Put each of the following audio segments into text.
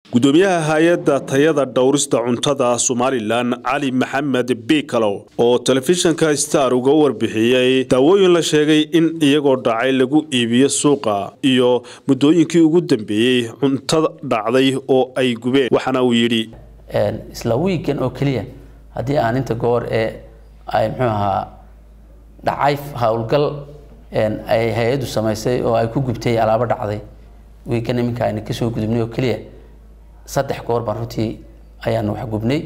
gudoomiyaha hay-adda tayada dhowrista cuntada somalilan cali maxamed biikalow oo telefishinka star uga warbixiyey daawooyin la sheegay in iyagoo dhacay lagu iibiyo suuqa iyo muddooyinkii ugu dambeeyey cuntada dhacday oo ay gubeen waxaana uu yidhi isla wiigan oo keliya haddii aan inta goor ee ay muxuu ahaa dhacay howlgal ay hay-addu samaysay oo ay ku gubtay alaabo dhacday wiigan iminka ayna kasoo gudubnay oo keliya saddex goor baan runtii ayaanu wax gubnay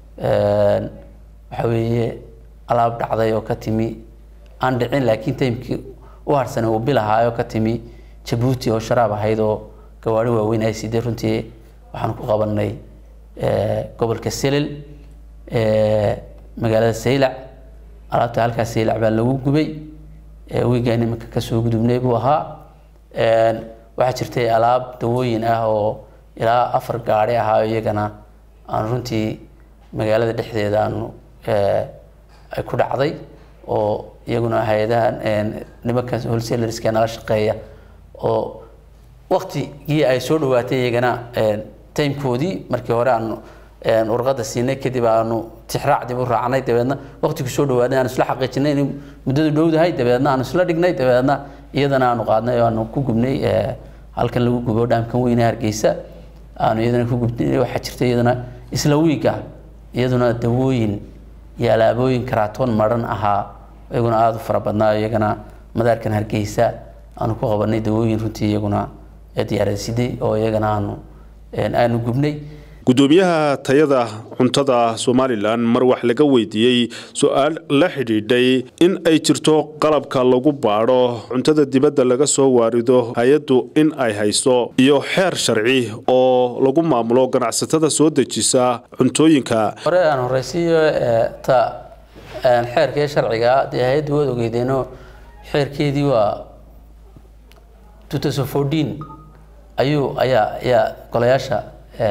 waxa weeye alaab dhacday oo ka timi aan dhicin laakiin taymkii u harsanay uu bilahaayo ka timi jabuuti oo sharaab ahayd oo gawaari waaweyn ay sidee runtii waxaan ku qabanay gobolka selil magaalada saylac alaabta halkaas saylac baa lagu gubay wiigaan iminka kasoo gudubnay buu ahaa waxaa jirtay alaab dawooyin ah oo ilaa afar gaari ahaa iyagana aan runtii magaalada dhexdeeda aanu ay ku dhacday oo iyaguna hay-adaha nimanka wholesalerska nala shaqeeya oo waktigii ay soo dhawaatay iyagana timekoodii markii hore aanu warqada siinay kadib aanu tixraac dib u raacnay dabeedna waktigu soo dhawaaday aanu isla xaqiijinay in muddadu dhowdahay dabeedna aanu isla dhignay dabeedna iyadana aanu qaadnay oo aanu ku gubnay halkan lagu gubo dhaamkan weyne hargeysa aanu iyadana ku gubnay waxaa jirta iyadana isla wiiga iyaduna dawooyin iyo alaabooyin karaatoon maran ahaa iyaguna aada u fara badnaa iyagana madaarkan hargeysa aanu ku qabanay dawooyin runtii iyaguna diyaarasiday oo iyagana aanu aanu gubnay gudoomiyaha tayada cuntada somalilan mar wax laga weydiiyey su-aal la xidhiidhay in ay jirto qalabka lagu baadho cuntada dibadda laga soo waarido hay-addu in ay hayso iyo xeer sharci oo lagu maamulo ganacsatada soo dejisa cuntooyinka hore aan horeysiiyo ta xeerka iyo sharciga dee hay-addu waad ogeydeeno xeerkeedii waa ayuu ayaa ayaa golayaasha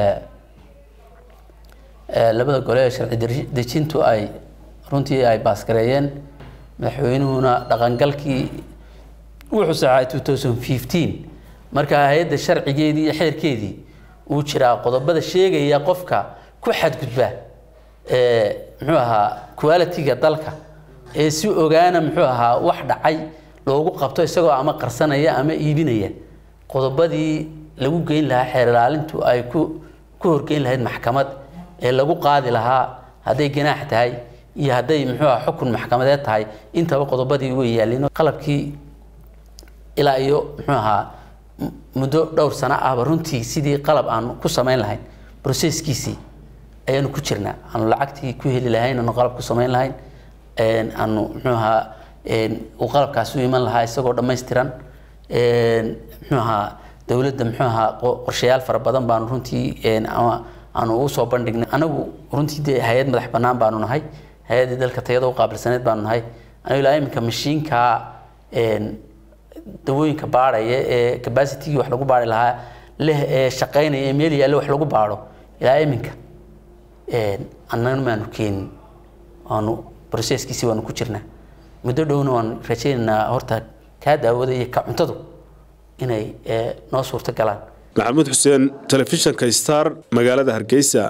labada gole ee sharci dejintu ay runtii ay baasgareeyeen madaxweynuhuna dhaqangalkii wuxuu saxay two thousand fifteen marka hay-adda sharcigeedii iyo xeerkeedii uu jiraa qodobada sheegaya qofka ku xadgudba muxuu ahaa quality-ga dalka ee si ogaana muxuu ahaa wax dhacay loogu qabto isagoo ama qarsanaya ama iibinaya qodobadii lagu geyn lahaa xeer ilaalintu ay ku ku horgeyn lahayd maxkamad ee lagu qaadi lahaa hadday ganaax tahay iyo hadday muxuu aha xukun maxkamadeed tahay intaba qodobadii way yaalleen qalabkii ilaa iyo muxuu ahaa muddo dhowr sano ahba runtii sidii qalab aanu ku samayn lahayn processkiisii ayaanu ku jirnaa aanu lacagtii ku heli lahayn aanu qalab ku samayn lahayn aanu muxuu ahaa uu qalabkaas u iman lahaa isagoo dhammaystiran muxuu ahaa dowladda muxuu ahaa qorshayaal fara badan baanu runtii ama aanu u soo bandhignay anagu runtii dee hay-ad madax bannaan baanu nahay hay-addii dalka tayada u qaabilsaneed baanu nahay anigu ilaa iminka mashiinka dawooyinka baadhaya ee capacitigii wax lagu baari lahaa leh ee shaqaynaya ee meel yaalle wax lagu baadho ilaa iminka annana maanu keenin waanu processkiisi waanu ku jirnaa muddo dhowna waanu rajaynaynaa horta kaa daawada iyo ka cuntadu inay noo suurto galaan maxamuud xuseen telefishinka star magaalada hargeysa